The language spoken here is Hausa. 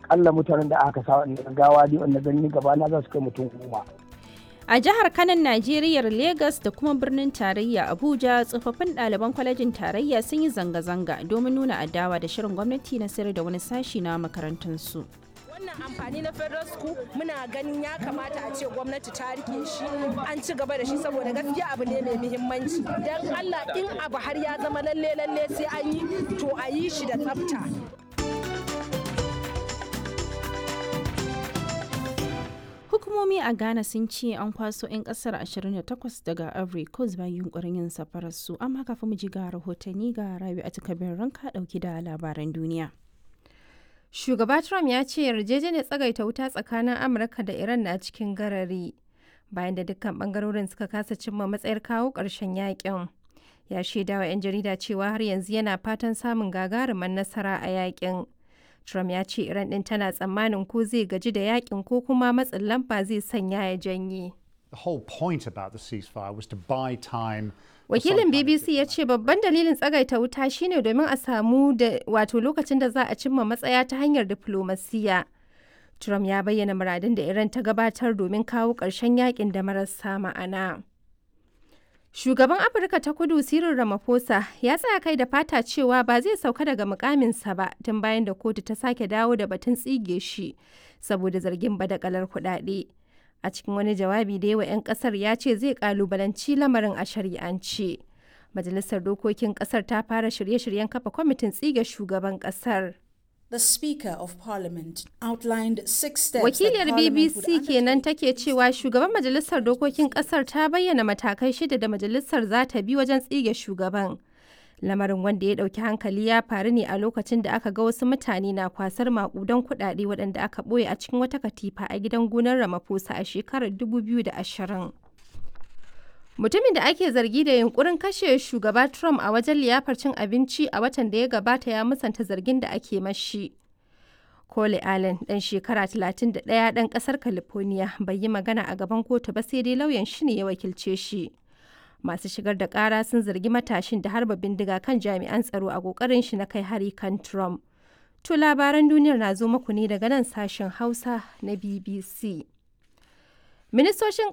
akalla mutanen da aka sa wanda gawa dai wanda gani gaba na za su kai mutum goma A jihar Kanan Najeriya Legas da kuma birnin tarayya Abuja tsofaffin ɗaliban kwalejin tarayya sun yi zanga-zanga domin nuna adawa da shirin gwamnati na sayar da wani sashi na makarantunsu. wannan amfani na federal school muna ganin ya kamata a ce gwamnati ta rike shi an ci gaba da shi saboda gaskiya abu ne mai muhimmanci don allah in abu har ya zama lalle lalle sai an yi to a yi shi da tsafta Hukumomi a Ghana sun ce an kwaso 'yan kasar 28 daga Ivory Coast bayan yunkurin yin safararsu amma kafin mu ji ga rahotanni ga Rabi a takabin ranka dauki da labaran duniya. Shugaba Trump ya ce yarjejeniyar tsagaita wuta tsakanin Amurka da Iran na cikin garari bayan da dukkan bangarorin suka kasa cimma matsayar kawo ƙarshen yakin. Ya shaidawa 'yan jarida cewa har yanzu yana fatan samun gagarumin nasara a yakin. Trump ya ce Iran ɗin tana tsammanin ko zai gaji da yakin ko kuma matsin lamba zai sanya ya janye. The whole point about the ceasefire was to buy time Wakilin BBC ya ce babban dalilin tsagaita wuta shine domin a samu da wato lokacin da za a cimma matsaya ta hanyar diflomasiya. Trump ya bayyana muradin da Iran ta gabatar domin kawo ƙarshen yakin da marasa ma'ana. Shugaban Afirka ta kudu Cyril Ramaphosa ya tsaya kai da fata cewa ba zai sauka daga mukaminsa ba tun bayan da kotu ta sake dawo da batun tsige shi saboda zargin badakalar kuɗaɗe. a cikin wani jawabi da yawa 'yan kasar ya ce zai kalubalanci lamarin a shari'ance majalisar dokokin kasar ta fara shirye-shiryen kafa kwamitin tsige shugaban kasar The Speaker of Parliament outlined six steps Wakiliyar BBC kenan take cewa shugaban majalisar dokokin kasar ta bayyana matakai shida da majalisar za ta bi wajen tsige shugaban. lamarin wanda ya ɗauki hankali ya faru ne a lokacin da aka ga wasu mutane na kwasar makudan kuɗaɗe waɗanda aka ɓoye a cikin wata katifa a gidan gonar Ramaphosa a shekarar 2020. Mutumin da ake zargi da yunkurin kashe shugaba Trump a wajen liyafar cin abinci a watan da ya gabata ya musanta zargin da ake mashi. Cole Allen ɗan shekara 31 ɗan ƙasar California bai yi magana a gaban kotu ba sai dai lauyan shi ne ya wakilce shi. masu shigar da kara sun zargi matashin da harba bindiga kan jami'an tsaro a kokarin shi na kai hari kan Trump. To labaran duniyar na zo muku ne daga nan sashen Hausa na BBC. Ministocin